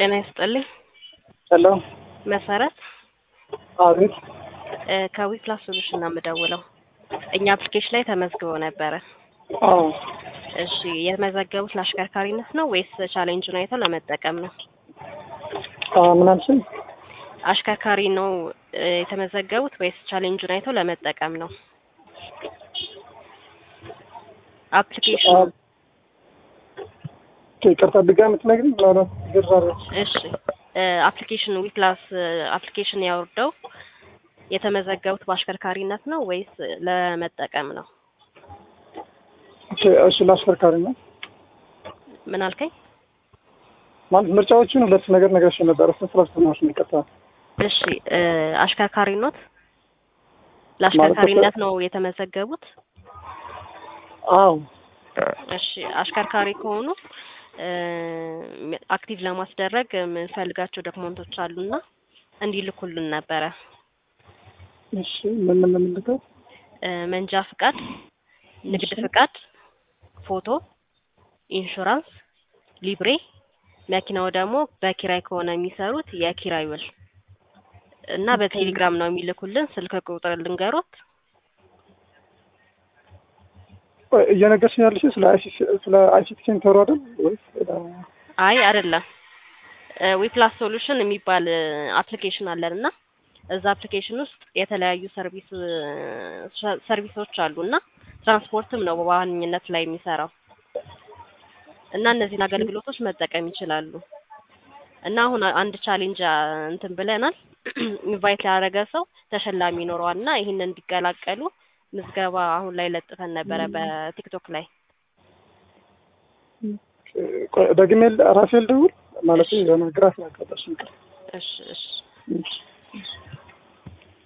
ጤና ይስጥልኝ። ሄሎ መሰረት አቤት እ ከዊፕላስ ሶሉሽን ነው የምደውለው። እኛ አፕሊኬሽን ላይ ተመዝግበው ነበረ። አዎ እሺ የተመዘገቡት ለአሽከርካሪነት ነው ወይስ ቻሌንጁን አይተው ለመጠቀም ነው? አዎ ምን አልሽኝ? አሽከርካሪ ነው እ የተመዘገቡት ወይስ ቻሌንጁን አይተው ለመጠቀም ነው? አፕሊኬሽኑ ይቅርታ ድጋሚ የምትነግሪኝ ምናልባት ግር አለች። እሺ አፕሊኬሽን ዊፕላስ አፕሊኬሽን ያወርደው የተመዘገቡት በአሽከርካሪነት ነው ወይስ ለመጠቀም ነው? ኦኬ እሺ ለአሽከርካሪ ነው ምን አልከኝ? ማለት ምርጫዎቹን ሁለት ነገር ነገርሽ ነበር። እሱን ስላስተማርሽ ነው ይቅርታ። እሺ እ አሽከርካሪ ኖት? ለአሽከርካሪነት ነው የተመዘገቡት? አዎ እሺ አሽከርካሪ ከሆኑ እ አክቲቭ ለማስደረግ የምንፈልጋቸው ዶክመንቶች አሉና እንዲልኩልን ነበረ። እሺ ምን ምን የምንልከው? እ መንጃ ፍቃድ፣ ንግድ ፍቃድ፣ ፎቶ፣ ኢንሹራንስ፣ ሊብሬ፣ መኪናው ደግሞ በኪራይ ከሆነ የሚሰሩት የኪራይ ውል እና በቴሌግራም ነው የሚልኩልን። ስልክ ቁጥር ልንገሮት። ቆይ እየነገርሽኝ ያለሽው ስለ አይሲቲ ስለ አይሲቲ ሴንተሩ አይደል ወይስ ስለ- አይ አይደለም፣ ዊፕላስ ሶሉሽን የሚባል አፕሊኬሽን አለን እና እዛ አፕሊኬሽን ውስጥ የተለያዩ ሰርቪስ ሰርቪሶች አሉ እና ትራንስፖርትም ነው በዋነኝነት ላይ የሚሰራው እና እነዚህን አገልግሎቶች መጠቀም ይችላሉ። እና አሁን አንድ ቻሌንጅ እንትን ብለናል። ኢንቫይት ያደረገ ሰው ተሸላሚ ይኖረዋል እና ይህንን እንዲቀላቀሉ ምዝገባ አሁን ላይ ለጥፈን ነበረ በቲክቶክ ላይ። ቆይ ደግሜ ራሴ ልደውል ማለት የሆነ ግራ ስላጋባሽ ነው። እሺ እሺ እሺ